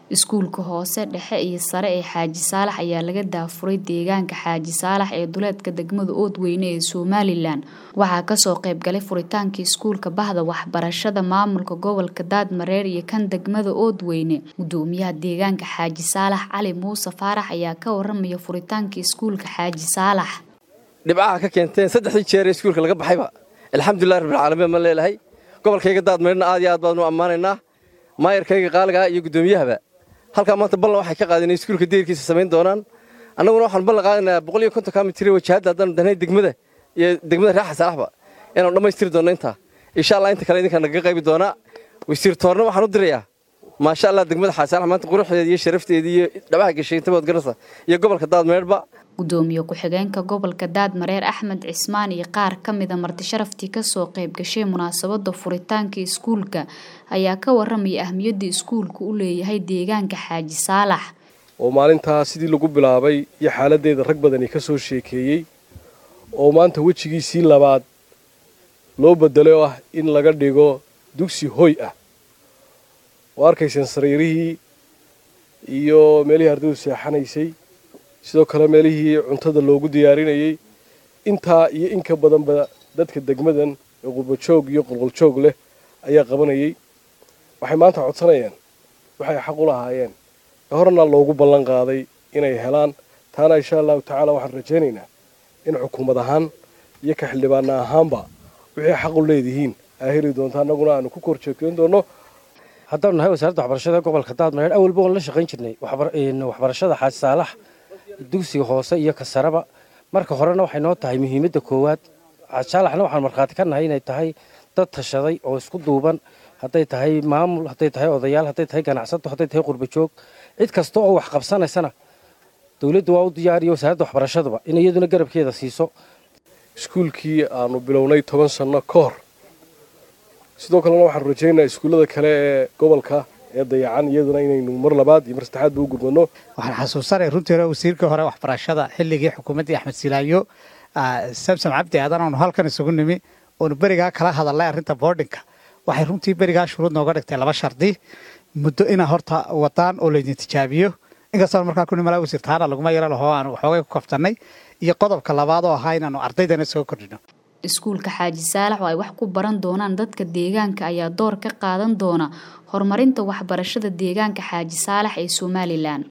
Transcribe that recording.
Iskuulka hoose dhexe iyo sare ee Xaaji Saalax ayaa laga daafuray deegaanka Xaaji Saalax ee duleedka degmada Oodweyne ee Somalilan waxaa kasoo qayb galay furitaankii iskuulka bahda waxbarashada maamulka gobolka Daadmareer iyo kan degmada Oodweyne gudoomiyaha deegaanka Xaaji Saalax Cali Muuse Faarax ayaa ka waramaya furitaankii iskuulka Xaaji Saalax dhibcaha ka keenteen saddexdii jeer ee iskuulka laga baxayba alxamdulillahi rabbil caalamiin ma leelahay gobolkayga Daadmareerna aad iyo aad baan u ammaanaynaa maayarkayga qaaliga iyo gudoomiyahaba halkaa maanta ballan waxay ka qaadeen iskuulka deerkiisa samayn doonaan annaguna waxaan ballan qaadanayaa boqol iyo konton kilomitir wajahadda haddaan danay degmada iyo degmada raaxa salaxba inaanu dhammaystiri doonno intaa insha allah inta kale idinkaa nagaga qaybi doonaa wasiir toorna waxaan u dirayaa maasha allah degmada xaaji saalax maanta quruxdeeda iyo sharafteeda iyo dhabaha gashay intabood garasa iyo gobolka daadmeerba gudoomiye ku-xigeenka gobolka daadmareer axmed cismaan iyo qaar ka mida marti sharaftii kasoo qayb gashay munaasabada furitaanka iskuulka ayaa ka waramaya ahmiyadda iskuulku u leeyahay deegaanka xaaji saalax oo maalintaa sidii lagu bilaabay iyo xaaladdeeda rag badani ka soo sheekeeyey oo maanta wejigiisii labaad loo bedelay oo ah in laga dhigo dugsi hoy ah oo arkayseen sariirihii iyo meelihii ardaydu seexanaysay sidoo kale meelihii cuntada loogu diyaarinayey intaa iyo in ka badanba dadka degmadan ee qurbajoog iyo qolqoljoog leh ayaa qabanayay waxay maanta codsanayeen waxay xaq u lahaayeen ee horena loogu ballan qaaday inay helaan taana insha allahu tacaala waxaan rajaynaynaa in xukuumad ahaan iyo ka xildhibaana ahaanba wixii xaq u leedihiin aa heli doonta annaguna aanu ku kor joogteyn doonno haddaanu nahay wasaaradda waxbarashada gobolka daadmareer awalba waan la shaqayn jirnay waxbarashada xaaji saalax dugsiga hoose iyo ka sareba marka horena waxay noo tahay muhiimadda koowaad xaaji saalaxna waxaan markhaati ka nahay inay tahay dad tashaday oo isku duuban hadday tahay maamul hadday tahay odayaal hadday tahay ganacsato hadday tahay qurbajoog cid kasta oo wax qabsanaysana dowladdu waa u diyaariyo wasaaradda waxbarashaduba in iyaduna garabkeeda siiso iskuulkii aanu bilownay toban sanno ka hor sidoo kalena waxaanu rajaynayaa iskuullada kale ee gobolka ee dayacan iyaduna inaynu mar labaad iyo mar saddexaadba u gurmadno waxaan xasuusanay runtii hore wasiirkii hore waxbarashada xilligii xukuumaddii axmed silaayo samsam cabdi aadan aanu halkan isugu nimi oonu berigaa kala hadalnay arrinta boardinka waxay runtii berigaa shuruud nooga dhigtay laba shardi muddo inaa horta wadaan oo laydin tijaabiyo inkastoo markaa ku nimalaa wasiir taana laguma yaro laho aanu waxoogay ku kaftannay iyo qodobka labaad oo ahaa inaanu ardaydana soo kordhino iskuulka xaaji saalax oo ay wax ku baran doonaan dadka deegaanka ayaa door ka qaadan doona horumarinta waxbarashada deegaanka xaaji saalax ee somalilan